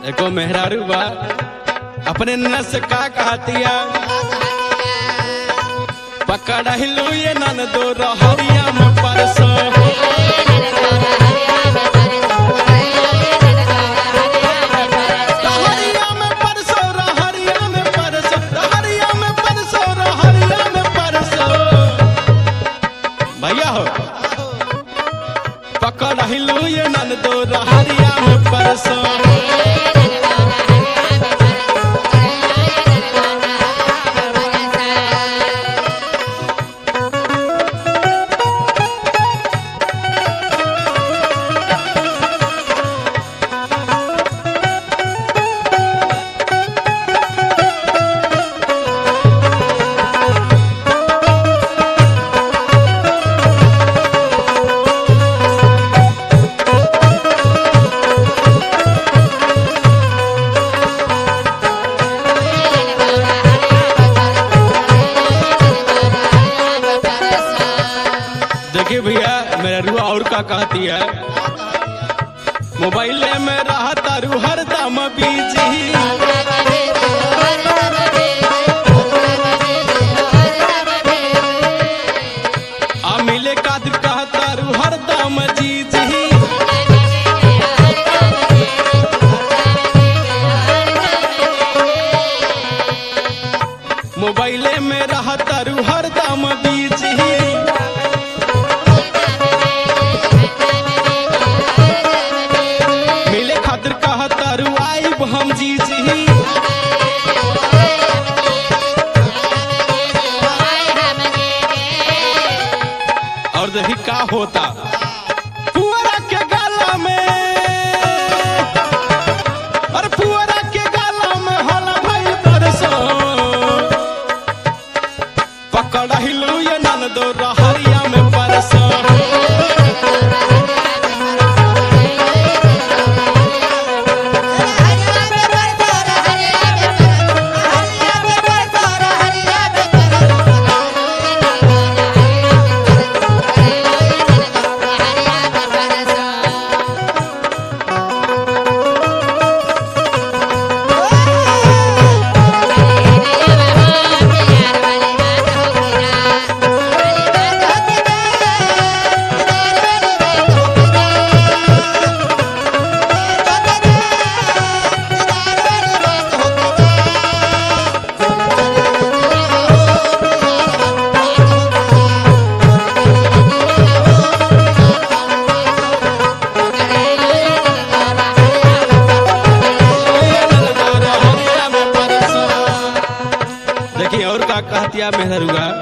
एको मेहरारू बा अपने नस का कहतिया पकड़ हिलू ये नन दो रहरिया में परसो रहरिया में परसो रहरिया में परसो रहरिया में परसो रहरिया में परसो भैया हो पकड़ हिलू ये नन दो रहरिया में परसो देखिए भैया मेरा रुआ और का कहती है मोबाइल में रहता रू हरदम बीजी आ मिले काद कहता रू हरदम जी जी मोबाइल में रहता रू हरदम बीजी मिले खातिर कहता रू आइब हम जी जी और देखी का होता पुअरा के गाला में अरे पुअरा के गाला में होला भाई बरसो पकड़ हिलू ये नन दो रहरिया में परसो देखिए और का कहतिया मेहरुआ